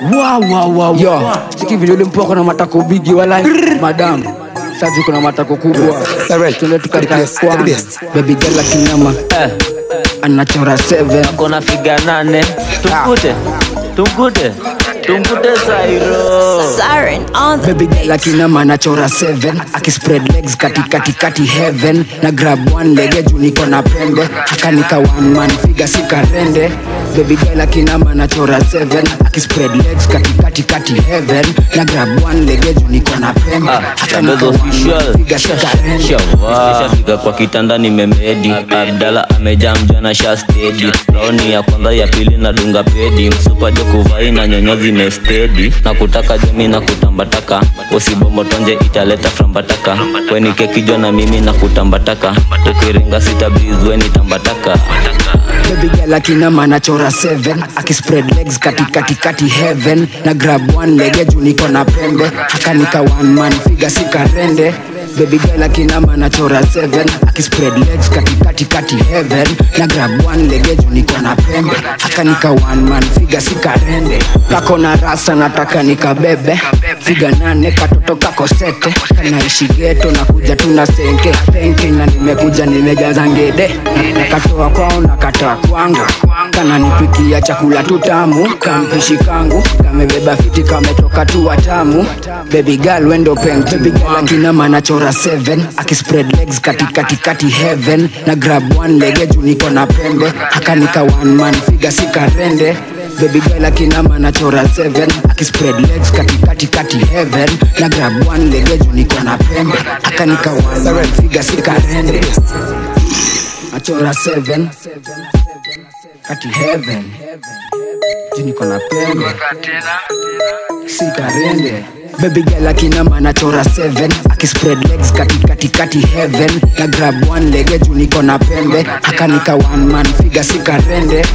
Wow, wow, wow, yo chiki vile ulimpoko na matako bigi wala madam sasa kuna matako kubwa tuende tukakaa kwanza baby girl akinama Eh, anachora 7 kona figa nane tumkute tumkute tumkute sairo Siren on the baby girl akinama anachora 7 akispread legs kati kati kati heaven na grab one lege juu niko na pembe akanika one man figa sikarende baby girl akinama anachora 7 akispread legs kati kati kati heaven na grab one lege juu niko na pembe akanika one man figa sikarende shafika kwa kitanda nimemedi abdala amejaa mjana sha stedi raoni ya kwanza ya pili na dunga pedi msupajo kuvai na nyonyo zimestedi na kutaka jami na kutambataka usibomotonje italeta frambataka weni kekijo na mimi na kutambataka ukiringa sitabizweni tambataka baby girl akinama anachora 7 akispread legs kati kati kati heaven na grab one lege juu niko na pembe akanika one man figa sikarende baby girl akinama anachora 7 akispread legs kati kati kati heaven na grab one lege juu niko na pembe akanika one man figa sikarende kako na rasa nataka nikabebe figa nane katoto kako sete kanaishi geto na kuja tuna senke penke na nimekuja nimejaza ngede nakatoa kwao nakatoa kwangu kananipikia chakula tutamu kampishi kangu kamebeba fiti kametoka tu watamu baby girl wendo penki akinama anachora 7 akispread legs kati kati kati heaven na grab one lege juu niko na pembe akanika one man figa sikarende baby girl akinama anachora 7 akispread legs kati kati kati heaven na grab one lege juu niko na pembe akanika one man figa sikarende achora 7 kati heaven juu niko na pembe sikarende baby girl akinama anachora 7 akispread legs kati kati kati heaven na grab one lege juu niko na pembe akanika one man figa sikarende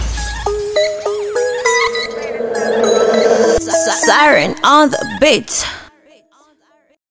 Siren on the beat.